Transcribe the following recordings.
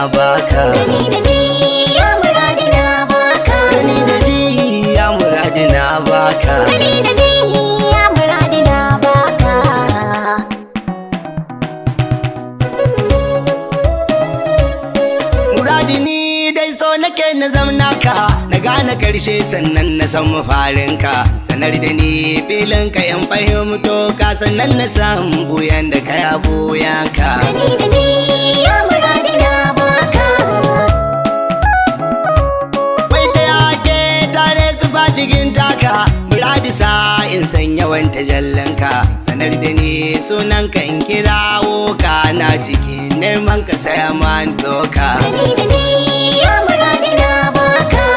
baka Gani da ji ya muradi na baka gani da ji ya muradi na baka Gani da ji ya muradi na baka muradi ni dai so nake na zamna ka na gane karshe sannan na san mafarinka sanar da ni filin ka in fahimto ka sannan na san buyan da kaya buyan ka Gani da ji ya muradi na baka Wai ta yake tare su ba cikin taka Muradi sa in san yawan tajallanka Sanar da ni sunan ka in kirawo ka Na cikin neman ka saya man doka Gani da ji ya muradi na baka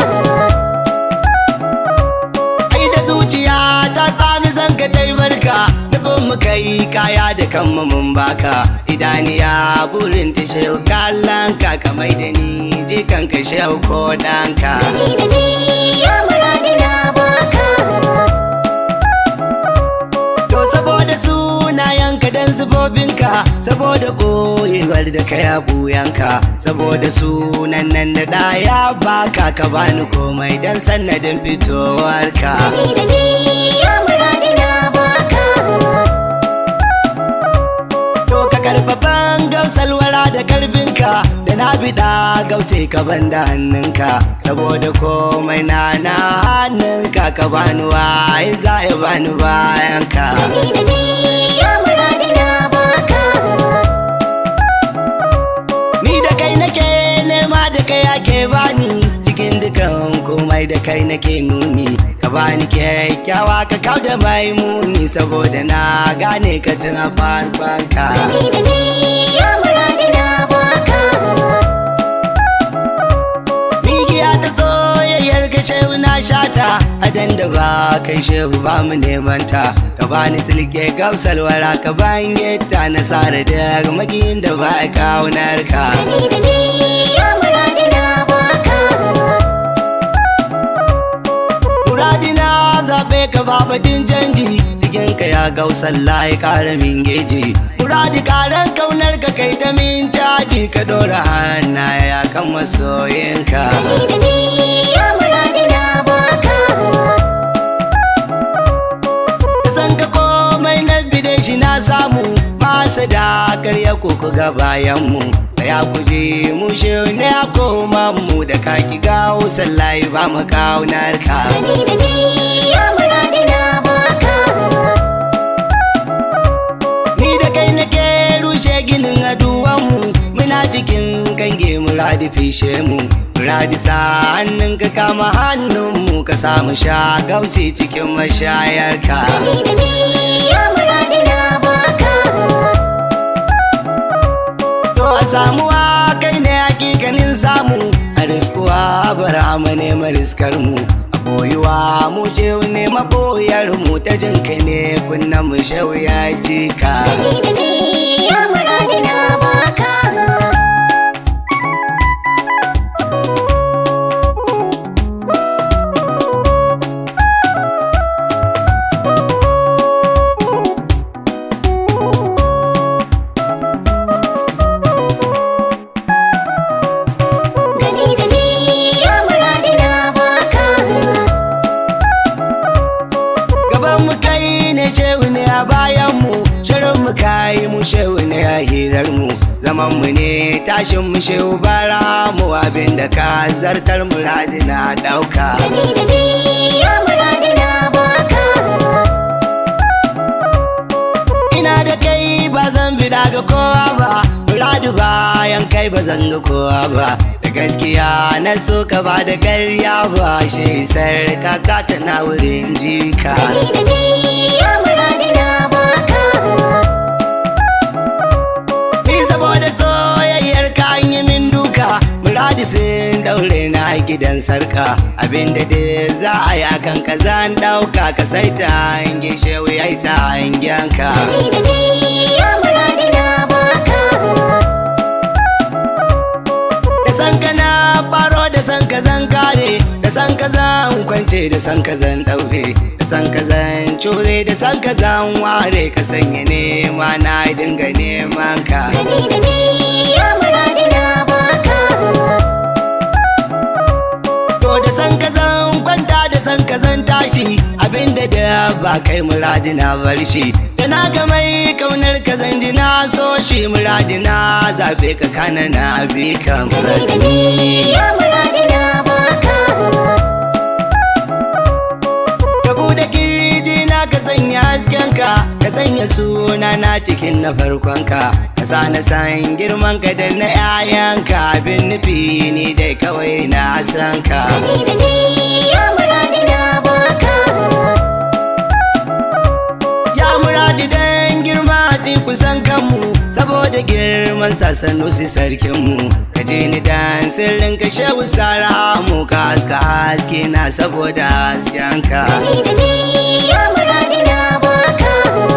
Ai da zuciya ta sami san ka tai barka Dubin mu kai kaya da kanmu mun baka Idaniya burin ta shehu kallon ka Kamai da ni jikan ka shehu ko ɗanka Gani da ji ya muradi na baka To saboda sunayenka dan zubobinka saboda boyewar da ka ya buyanka saboda sunan nan da ɗaya baka ka bani komai dan sannadin fitowarka Gani da ji ya muradi na baka To ka karfafan gausalwara da karbinka da na biɗa gause ka banda hannunka saboda komai na na hannunka ka bani waye za ya bani bayanka. Gani da ji ya muradi na baka Ni da kai nake nema da kai ake bani cikin dukan komai da kai nake nuni ka bani kyakkyawa ka kau da mai muni saboda na gane ka tun a farkonka. Gani da ji ya muradi na baka Migiya ta soyayyar ka shehu na shata a da ba kai shehu ba mu neman ta ka bani silke gamsalwara ka ban yadda na sare da magiyin da ba kaunar ka. Gani da ji ya muradi na baka Muradina zaɓe ka babatin canji cikin ka ya gau sallah ya ƙara min geji. Muradi ƙaran kaunar ka kai ta min caji ka ɗora hannaya kan masoyinka. Gani da ji ya muradi na baka Da san ka komai na bide shi na samu masa da karya koko ga bayan mu. Tsaya ku je mu shehu ne a koma mu da kaki gawo sallah ba mu kaunar ka. Gani da ji ya muradi na baka Ni da kai nake rushe ginin aduwanmu muna cikin kange muradi fishe mu muradi sa hannun ka kama hannunmu ka samu sha gausi cikin mashayarka Gani da ji ya muradi na baka to a samuwa kai ne hakikanin samu a riskuwa bara mu ne mariskar mu a boyuwa mu je ne maboyar mu ta jin kai ne kunnan mu shauya jika Gani da ji ya muradi na baka Gani da ji ya muradi na baka gaban mu kai ne shehu ne a bayan mu shirin mu kai mu shehu ne a hirar mu zaman mu ne tashin mu shehu bara mu abin da ka zartar muradi na dauka Gani da ji ya muradi na baka ina da kai ba zan bida ga kowa ba muradi bayan kai ba zan ga kowa ba da gaskiya na so ka ba da karya ba shi sarka ka tana wurin jika Gani da ji ya muradi na baka Ni saboda soyayyar ka an yi min duka Muradi sun daure na gidan sarka Abinda da za a yi akan ka zan dauka Ka sai ta hange shewu ya ta hangen ka Gani da ji ya muradi na baka Da san ka na faro da san ka zan kare Da san ka zan kwance da san ka zan daure Da san ka zan cure da san ka zan ware Ka sanya nema na dinga neman ka Gani da ji ya muradi na baka zan tashi abinda da ba kai muradina bar shi da na ga mai kaunar ka zan ji na so shi muradina zabe ka kana na bi ka Gani da ji ya muradi na baka ka bude kirji na ka sanya hasken ka ka sanya suna na cikin na farkon ka ka sa na san girman ka da na 'ya'yanka abin nufi ni dai kawai na san ka Gani da ji ya muradi na baka Ya muradi dan girma ti kusan kanmu saboda girman sasanu si sarkinmu ka je ni dan sirrin ka shehu sara mu ka haska haske na saboda hasken ka Gani da ji ya muradi na baka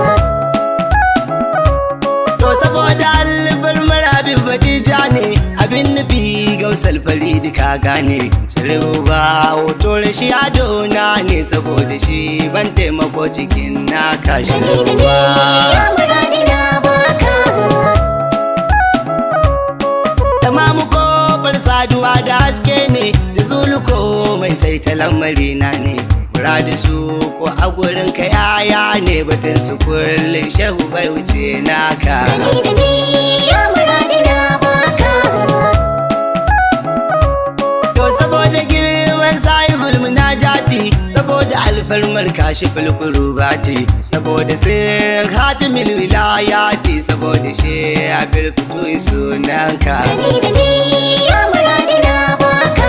to saboda albar marabi batija ne abin nufi gausal faridi ka gane shirin ba hoto shi adona ne saboda shi ban taimako cikin naka Gani shirin da ji ba ya muradi na baka Tamamu kofar saduwa da haske ne da zuluko mai sai ta lamari na ne. Muradi su ko a gurin ka yaya ne batun su kullum shehu bai wuce naka. Gani da ji ya muradi na baka To saboda girman sahibul munajati saboda alfarmar kashi fulkurubati saboda sirrin hatimil wilayati saboda shi abin fito sunanka. Gani da ji ya muradi na baka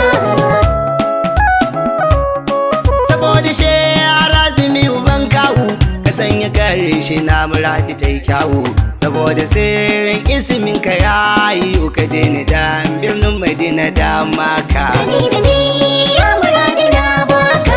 saboda she razumi uban kawu ka sanya karshe na muradi ta yi kyawu saboda sirrin ismin ka yayi ka je ni dan birnin madina da maka Gani da ji ya muradi na baka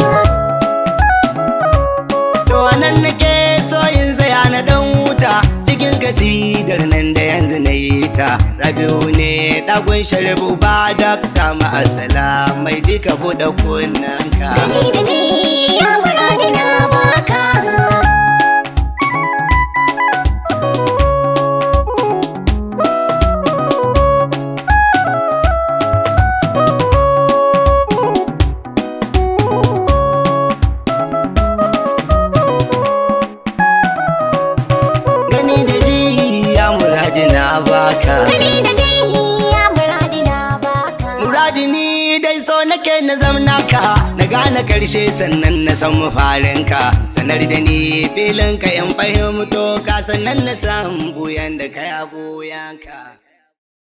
to anan nake so in tsaya na dan wuta cikin kasidar nan da yanzu na yi ta rabiu ne dagun sharibu ba dakta ma'asala mai dika buɗe kunnanka Gani da ji ya muradi na baka gani da ji ya muradi na baka Gani da ji ya muradi na baka muradi ni dai so nake na zamna ka na gane karshe sannan na san mafarin ka sanar da ni filin ka in fahimto ka sannan na san buyan da ka ya buyan ka